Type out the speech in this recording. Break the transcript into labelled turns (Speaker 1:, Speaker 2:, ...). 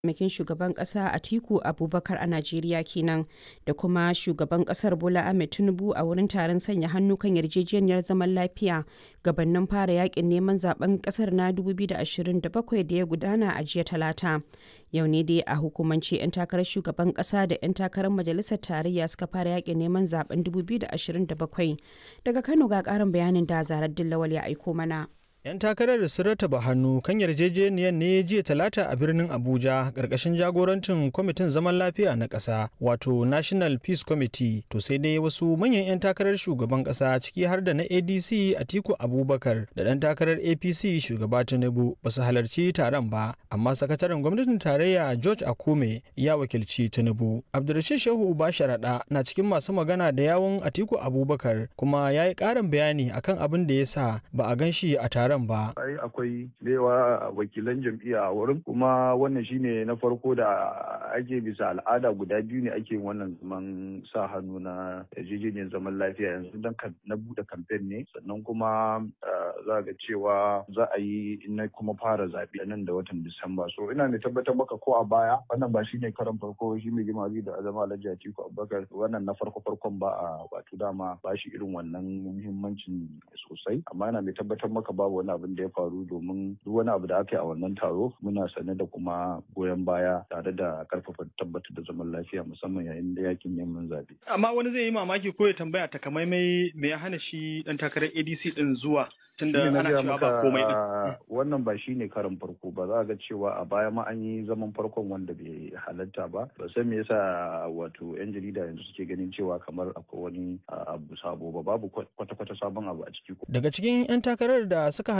Speaker 1: mataimakin shugaban kasa Atiku Abubakar a Najeriya kenan da kuma shugaban kasar Bola Ahmed Tinubu a wurin taron sanya hannu kan yarjejeniyar zaman lafiya gabanin fara yakin neman zaben kasar na 2027 da ya gudana a jiya talata. Yau ne dai a hukumance 'yan takarar shugaban kasa da 'yan takarar majalisar tarayya suka fara yakin neman zaben 2027 daga Kano ga karin bayanin da Zarar Dillawal ya aiko mana.
Speaker 2: 'Yan takarar sun rataba hannu kan yarjejeniyar ne jiya talata a birnin Abuja ƙarƙashin jagorancin kwamitin zaman lafiya na ƙasa wato National Peace Committee to sai dai wasu manyan 'yan takarar shugaban ƙasa ciki har da na ADC Atiku Abubakar da ɗan takarar APC shugaba Tinubu ba su halarci taron ba amma sakataren gwamnatin tarayya George Akume ya wakilci Tinubu. Abdulrashid Shehu Uba Sharaɗa na cikin masu magana da yawun Atiku Abubakar kuma ya yi ƙarin bayani akan abin da ya sa ba a gan shi a taron taron ba.
Speaker 3: Ai akwai yawa wakilan jam'iyya a wurin kuma wannan shine na farko da ake bisa al'ada guda biyu ne ake wannan zaman sa hannu na yarjejeniyar zaman lafiya yanzu dan na bude kamfen ne sannan kuma za ga cewa za a yi na kuma fara zaɓe nan da watan Disamba. So ina mai tabbatar maka ko a baya wannan ba shine karan farko shi mai jima da azama Alhaji Atiku Abubakar wannan na farko farkon ba a wato dama ba shi irin wannan muhimmancin sosai amma ina mai tabbatar maka babu wani abin da ya faru domin duk wani abu da aka yi a wannan taro muna sane da kuma goyon baya tare da karfafa tabbatar da zaman lafiya musamman yayin da yakin neman zaɓe.
Speaker 4: Amma wani zai yi mamaki ko ya tambaya takamaimai me ya hana shi dan takarar ADC din zuwa tunda ana cewa ba komai din.
Speaker 3: Wannan ba shine karin farko ba za ga cewa a baya ma an yi zaman farkon wanda bai halatta ba ba san me yasa wato yan jarida yanzu suke ganin cewa kamar akwai wani abu sabo ba babu kwata-kwata sabon abu a ciki.
Speaker 2: Daga cikin 'yan takarar da suka